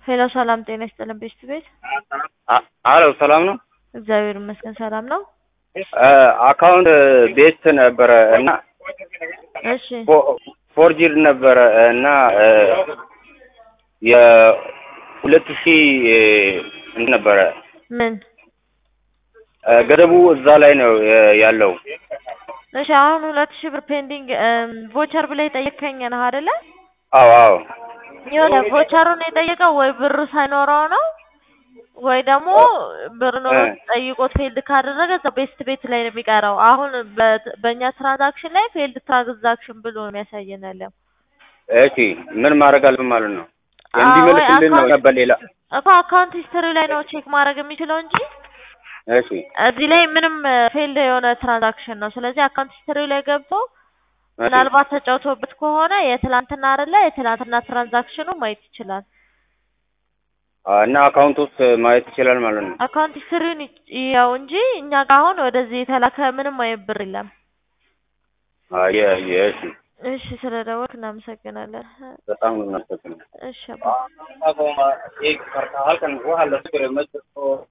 ሄሎ ሰላም ጤና ይስጥልን ቤስት ቤት አሎ ሰላም ነው። እግዚአብሔር ይመስገን ሰላም ነው። አካውንት ቤት ነበረ እና እሺ ፎርጂድ ነበረ እና የሁለት ሺህ እንትን ነበረ ምን ገደቡ እዛ ላይ ነው ያለው። እሺ አሁን ሁለት ሺህ ብር ፔንዲንግ ቮቸር ብለህ የጠየቀኝ ነህ አይደለ? አዎ አዎ የሆነ ቮቸሩን የጠየቀው ወይ ብር ሳይኖረው ነው ወይ ደግሞ ብር ኖሮ ጠይቆት ፌልድ ካደረገ እዛ ቤስት ቤት ላይ ነው የሚቀረው። አሁን በ- በእኛ ትራንዛክሽን ላይ ፌልድ ትራንዛክሽን ብሎ ነው የሚያሳየን ያለው። እሺ ምን ማድረግ አለብን ማለት ነው? እንዲመልስልን ነው ነበር ሌላ እኮ አካውንት ሂስትሪ ላይ ነው ቼክ ማድረግ የሚችለው እንጂ እሺ እዚህ ላይ ምንም ፌልድ የሆነ ትራንዛክሽን ነው። ስለዚህ አካውንት ሂስትሪ ላይ ገብቶ ምናልባት ተጫውቶበት ከሆነ የትላንትና አይደለ የትላንትና ትራንዛክሽኑ ማየት ይችላል። እና አካውንት ውስጥ ማየት ይችላል ማለት ነው። አካውንት ሂስትሪውን ያው እንጂ እኛ ጋር አሁን ወደዚህ የተላከ ምንም አይነት ብር የለም። አየ አየ እሺ እሺ ስለደወልክ እናመሰግናለን። በጣም ነው የምናመሰግነው። እሺ አባ